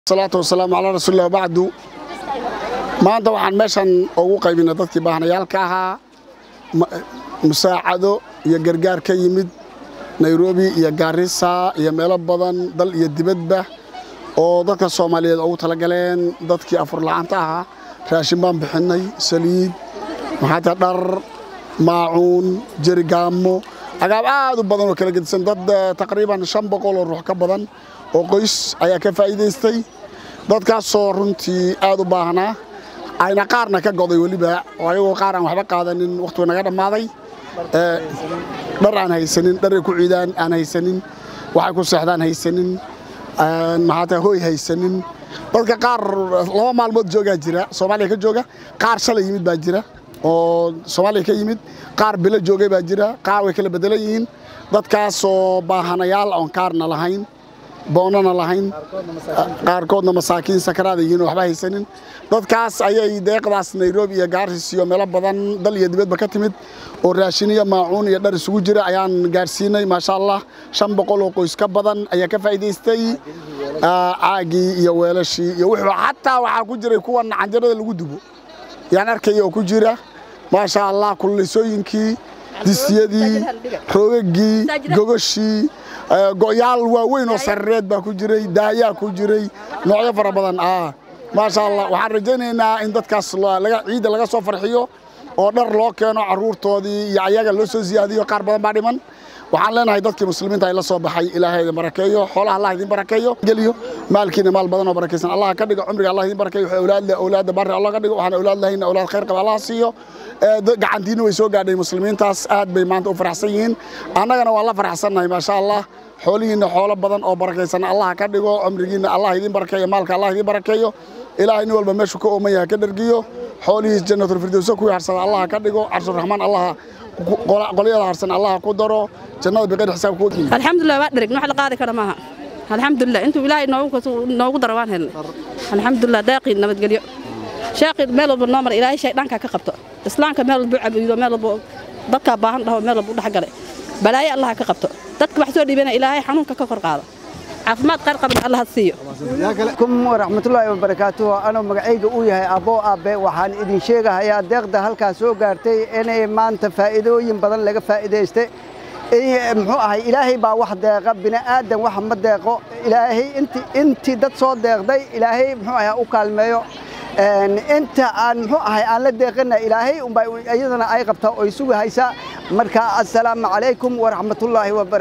salaatu wasalaamu calaa rasuulilah bacdu maanta waxaan meeshan ugu qaybinay dadkii baahnayaalka ahaa musaacado iyo gargaar ka yimid nairobi iyo gaarisa iyo meelo badan dal iyo dibadba oo dadka soomaaliyeed ugu talagaleen dadkii afurla'aanta ahaa raashin baan bixinnay saliid maxaata dhar maacuun jerigaamo agaab aad u badan oo kala gedisan dad taqriiban shan boqol oo ruux ka badan oo qoys ayaa ka faa'iidaystay dadkaasoo runtii aad u baahnaa ayna qaarna ka goday weliba oo ayagoo qaar aan waxba qaadanin wakhtigu naga dhammaaday dhar aan haysanin dharay ku ciidaan aan haysanin waxay ku seexdaan haysanin maxaata hooy haysanin dadka qaar laba maalmood joogaa jira soomaaliya ka jooga qaar shalay yimid baa jira oo soomaaliya ka yimid qaar bilo joogay baa jira qaar way kala bedelan yihiin dadkaasoo baahanayaal oon kaarna lahayn boonana lahayn qaarkoodna masaakiin sakaraada yihiin oo waxba haysanin dadkaas ayay deeqdaas nairobi iyo gaaris iyo meelo badan dal iyo dibadba ka timid oo raashin iyo maacuun iyo dhar isugu jira ayaan gaarsiinay maasha allah shan boqol oo qoys ka badan ayaa ka faa'iidaystay caagii iyo weelashii iyo wuxuu xataa waxaa ku jiray kuwan canjarada lagu dubo yaan arkaya oo ku jira maasha allah kululaysooyinkii disyadii roogagii gogoshii go'yaal waaweyn oo sarareed baa ku jiray daayaa ku jiray noocyo fara badan maasha allah waxaan rajaynaynaa in dadkaas ciidda laga soo farxiyo oo dhar loo keeno carruurtoodii iyo ayaga loo soo siyaadiyo qaar badan baa dhiman waxaan leenahay dadkii muslimiinta ay la soo baxay ilaahay idin barakeeyo xoolaha allah idin barakeeyo geliyo maalkiina maal badan oo barakaysan allah ka dhigo cumriga allah idin barakeeyo wuxuu awlaad leh awlaadda barri allah ka dhigo waxaan awlaad lahayna awlaad khayr qaba allah siiyo gacantiina way soo gaadhay muslimiintaas aad bay maanta u faraxsan yihiin annagana waan la faraxsannahay maasha allah xoolihiinna xoolo badan oo barakaysan allah ka dhigo cumrigiinna allah idin barakeeyo maalka allah idin barakeeyo ilaahay nin walba meeshuu ka ooman yahay ka dhergiyo xoolihiis jannatulfirdowsa kuwii harsada allah ka dhigo carshuraxmaan allah qolyada harsan allah ku daro jannada biqayr xisaab kuwa alxamdulilah waa dhereg wax la qaadi kara maaha alxamdulilah intuu ilaahay noogu daro waan helnay alxamdulilah daaqii nabadgelyo sheekii meel walba noo mara ilaahay shay dhanka ka qabto islaamka meel walba u cabuudo meel walba dadkaa baahan dhaho meel walba u dhexgalay balaayo allah ka qabto dadka wax soo dhiibana ilaahay xanuunka ka kor qaado caafimaad qaar qabna allah siiyo kum waraxmatullaahi wabarakaatuhu anoo magacayga uu yahay abboo aabbe waxaan idin sheegahayaa deeqda halkaas soo gaartay inay maanta faa'iidooyin badan laga faa'iidaystay muxuu ahay ilaahay baa wax deeqa bini'aadan wax ma deeqo ilaahay intii dad soo deeqday ilaahay muxuu ahay u kaalmeeyo inta aan muxuu ahay aan la deeqana ilaahay unbaa iyadana ay qabtaa oy sugi haysaa marka assalaamu calaykum waraxmatullaahi wabarakatu